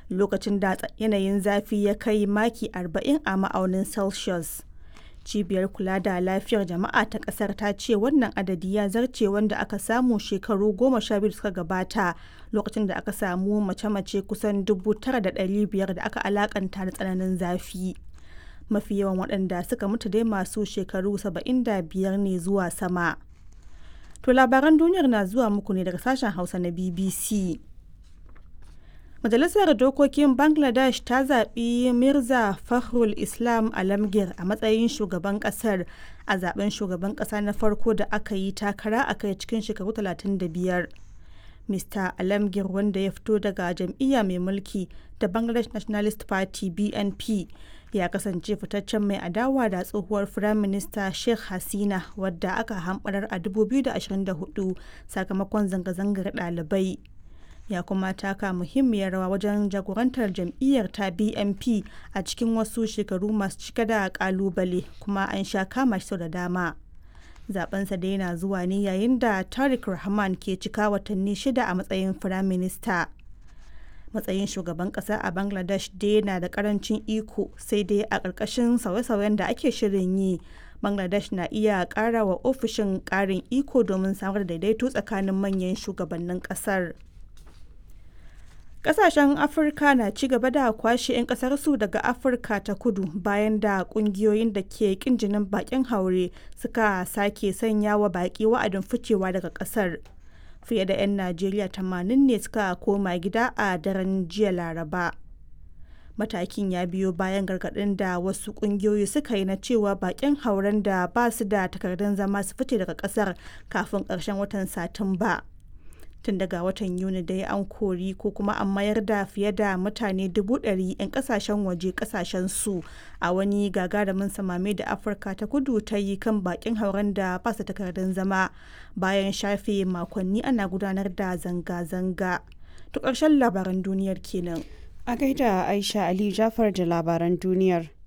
lokacin da yanayin zafi ya kai maki 40 a ma'aunin celsius cibiyar kula da lafiyar jama'a ta kasar ta ce wannan adadi ya zarce wanda aka samu shekaru goma sha biyu suka gabata lokacin da aka samu mace-mace kusan dubu tara da ɗari biyar da aka alakanta da tsananin zafi mafi yawan waɗanda suka mutu dai masu shekaru saba'in da biyar ne zuwa sama to labaran duniyar na zuwa muku ne daga sashen hausa na bbc Majalisar Dokokin Bangladesh ta zaɓi Mirza Fakhrul Islam Alamgir a matsayin shugaban ƙasar a zaben shugaban ƙasa na farko da aka yi takara a kai cikin shekaru 35. Mr. Alamgir wanda ya fito daga jam'iyya mai mulki da Bangladesh Nationalist Party BNP ya kasance fitaccen mai adawa da tsohuwar Firaminista Sheikh Hasina wadda aka hamɓarar a 2024 sakamakon zanga-zangar ɗalibai. ya kuma taka muhimmiyar rawa wajen jagorantar jam'iyyar ta bnp a cikin wasu shekaru masu cike da kalubale kuma an sha kama shi da dama zabensa da yana zuwa ne yayin da tariq rahman ke cika watanni shida a matsayin firaminista matsayin shugaban kasa a bangladesh dai na da karancin iko sai dai a ƙarƙashin sauye-sauyen da ake shirin yi bangladesh na iya ƙara wa ofishin ƙarin iko domin samar da daidaito tsakanin manyan shugabannin ƙasar. Kasashen Afirka na ci gaba da kwashe 'yan kasarsu daga Afirka ta kudu bayan da kungiyoyin da ke kin jinin bakin haure suka sake sanya wa baki wa'adin ficewa daga kasar. Fiye da 'yan Najeriya 80 ne suka koma gida a daren jiya Laraba. Matakin ya biyo bayan gargaɗin da wasu ƙungiyoyi suka yi na cewa bakin hauren da ba su da takardun zama su fice daga ƙasar kafin ƙarshen watan Satumba. tun daga watan yuni dai an kori ko kuma an mayar da fiye da mutane dubu ɗari 'yan kasashen waje kasashen su a wani gagarumin samame da afirka ta kudu ta yi kan bakin hauren da ba su takardun zama bayan shafe makonni ana gudanar da zanga-zanga to ƙarshen labaran duniyar kenan a gaida aisha ali jafar da labaran duniyar